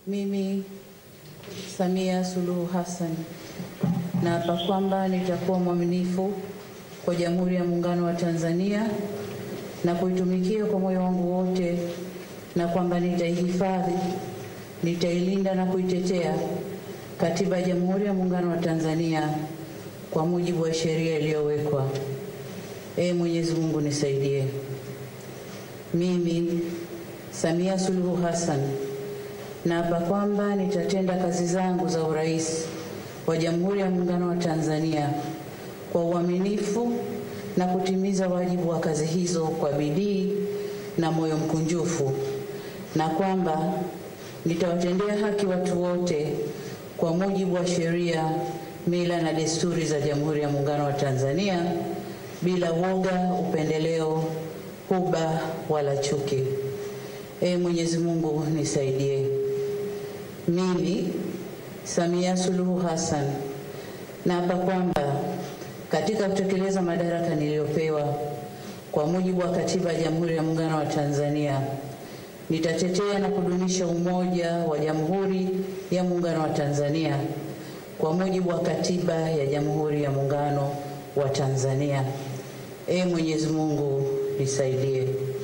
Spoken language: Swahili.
Mimi Samia Suluhu Hassan naapa kwamba nitakuwa mwaminifu kwa Jamhuri ya Muungano wa Tanzania na kuitumikia kwa moyo wangu wote, na kwamba nitaihifadhi, nitailinda na kuitetea Katiba ya Jamhuri ya Muungano wa Tanzania kwa mujibu wa sheria iliyowekwa. Ee Mwenyezi Mungu nisaidie. Mimi Samia Suluhu Hassan naapa kwamba nitatenda kazi zangu za urais wa Jamhuri ya Muungano wa Tanzania kwa uaminifu na kutimiza wajibu wa kazi hizo kwa bidii na moyo mkunjufu, na kwamba nitawatendea haki watu wote kwa mujibu wa sheria, mila na desturi za Jamhuri ya Muungano wa Tanzania bila woga, upendeleo, huba wala chuki. Ee Mwenyezi Mungu nisaidie. Mimi Samia Suluhu Hassan naapa kwamba katika kutekeleza madaraka niliyopewa kwa mujibu wa Katiba ya Jamhuri ya Muungano wa Tanzania nitatetea na kudumisha umoja wa Jamhuri ya Muungano wa Tanzania kwa mujibu wa Katiba ya Jamhuri ya Muungano wa Tanzania. Ee Mwenyezi Mungu nisaidie.